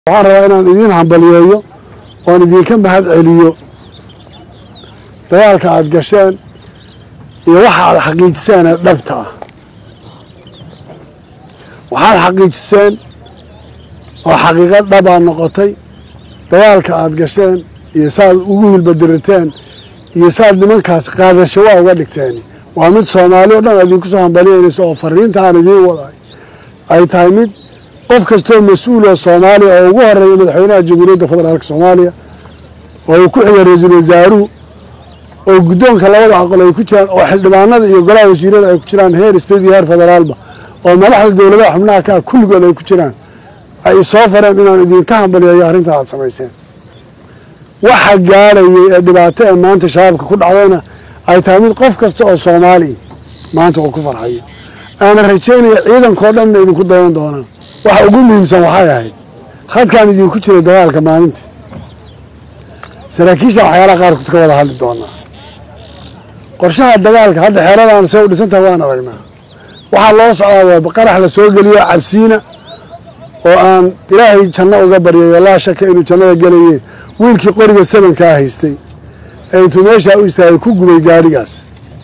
waxaan rabaa inaan idiin hambaliyeeyo oon idinka mahad celiyo dagaalka aad gasheen iyo waxa aad xaqiijiseen ee dhabta ah waxaad xaqiijiseen oo xaqiiqo dhabaa noqotay dagaalka aad gasheen iyo saaad ugu hilbadiriteen iyo saaad nimankaas qaadasho waa uga dhigteen waa mid soomaali o dhan idinku soo hambaliyeynayso oo fariintaan idiin waday ay tahay mid qof kastoo mas-uul oo soomaaliya oo ugu horeeya madaxweynaha jamhuuriyadda federaalk soomaaliya oo uu ku xiga ra-iisul wasaaruhu oo guddoonka labada aqal ay ku jiraan oo xildhibaanada iyo golaha wasiirada ay ku jiraan heer state iyo heer federaalba oo madaxda dowladaha xubnaha kaa kulligood ay ku jiraan ay soo fareen inaan idinka hambaliyeeyo arrintan aad samayseen waxa gaadhayay ee dhibaato ee maanta shabaabka ku dhacdayna ay tahay mid qof kasta oo soomaaliya maanta uu ku farxayo aana rajaynaya ciidankao dhanna idinku dayan doonaan waxa ugu muhiimsan waxay ahayd khadkaan idinku jiray dagaalka maalintii saraakiisha waxyaalaha qaarkood ka wada hadli doonaa qorshaha dagaalka hadda xeeradan say u dhisan tahay waan aragnaa waxaa loo socdaa waa qarax la soo geliyo cabsiina oo aan ilaahay janno uga baryayo laa shaka inuu jannada gelaye wiilkii qoriga sabankaa haystay ee intuu meeshaa u istaagay ku gubay gaadhigaas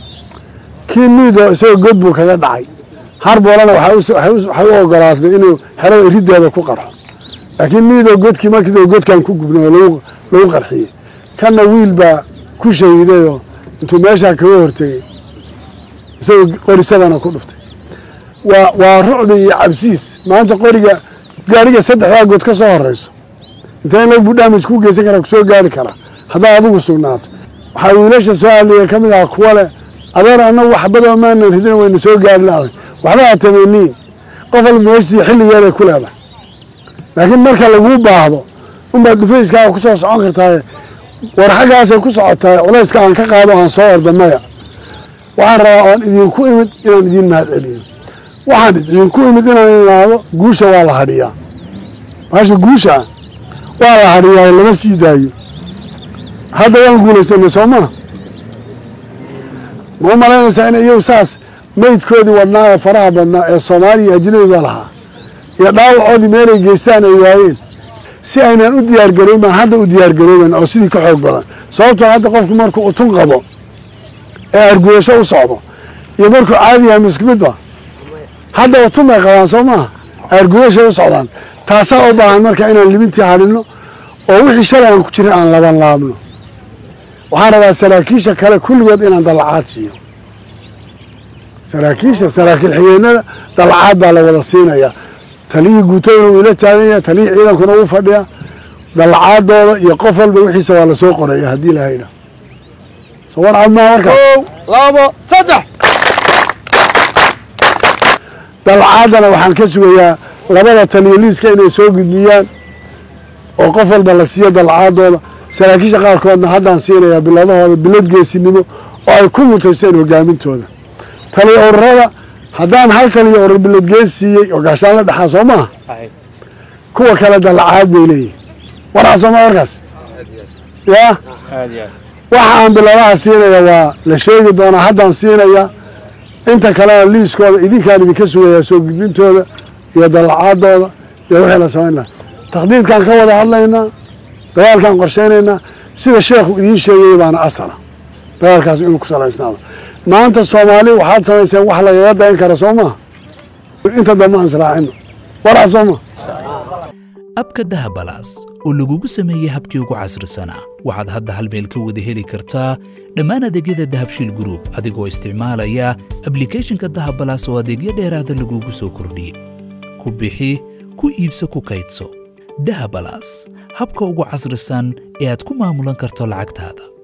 kii miidoo isaga god buu kaga dhacay harboolana waxay u ogolaatay inuu xerada irideeda ku qarxo laakiin miidoo godkii markii godkan ku gubnay oo lagu qarxiyey kanna wiil baa ku shahiidayoo intuu meeshaa kaga hortegey isagoo qori sabana ku dhuftay waa waa rucbi iyo cabsiis maanta qoriga gaariga saddexdaa good ka soo horeyso intee in lagu damage ku geysan kara kusoo gaari karaa haddaad adigu sugnaato waxaa wiilasha soo hadlaya ka mid aha kuwa leh adeer annagu waxbadoo maanan ridin wayna soo gaari lahay waxba ha tamaniin qof walba meeshii xilligeeday ku leedahay laakiin marka laguu baahdo unbaad dhufayskaaga ku soo socon kartaaye war xaggaasay ku socotaay culayska aan ka qaado aan soo orda maya waxaan rabaa oon idinku imid inaan idiin mahad celiyo waxaan idinku imid inaan imaado guusha waa la hadhiyaa maasha guusha waa la hadhiyaa lama sii daayo hadda waan guulaysanay soo maa ma u malaynaysaa in iyagu saas maydkoodii wadnaa ee faraha badnaa ee soomaaliya ajnabiga lahaa iyo dhaawacoodii meelay geystaan ay waayeen si aynan u diyaargaroyn baan hadda u diyaargarooben oo sidii ka xoog badan sababtoo hadda qofku markuu utun qabo ee arguyasho u socdo iyo markuu caadi yahay misku midba hadda utun bay qabaan soo maaha arguyashay u socdaan taasaa u baahan marka inaan libintii hadhinno oo wixii shalay aan ku jirin aan laban laabno waxaan rabaa saraakiisha kale kulligood inaan dallacaad siiyo saraakiisha saraakiil xigeenada dallacaad baa la wada siinayaa taliyii guutaduna wuu ila taagan yahay taliyii ciidankuna wuu fadhiyaa dallacaadooda iyo qof walba wixiisa waa lasoo qoraya haddii la haydha soo war cad maa markaas labo saddex dallacaadana waxaan ka sugayaa labada taliyo liiska inay soo gudbiyaan oo qof walba la siiyo dallacaadooda saraakiisha qaarkoodna haddaan siinayaa biladahooda bilad geesinimo oo ay ku mutaysteen hogaamintooda taliyo ururada haddaan hal taliyo urur bilad gees siiyey oo gaashaan la dhexaa soo maaha kuwa kale dallacaad bay leeyihin waraa sooma warkaas yaa waxa aan biladaha siinaya waa la sheegi doonaa haddaan siinaya inta kalena liiskooda idinkaan idinka sugayaa soo gudbintooda iyo dallacaadooda iyo wixii la samayn laha takhdiidkaan ka wada hadlaynaa dagaalkaan qorshaynaynaa sida sheekhu idiin sheegayay baana asala dagaalkaas inuu ku salaysnaado maanta soomaali waxaad samayseen wax lagaga dayan kara soo maha inta dambe aan israacino waraa soo maa abka dahabalaas oo lagugu sameeyey habkii ugu casrisanaa waxaad hadda hal meel ka wada heli kartaa dhammaan adeegyada dahabshiil gruub adigoo isticmaalaya ablikhethonka dahabalaas oo adeegyo dheeraada lagugu soo kordhiyey ku bixi ku iibso ku kaydso dahabalaas habka ugu casrisan ee aad ku maamulan karto lacagtaada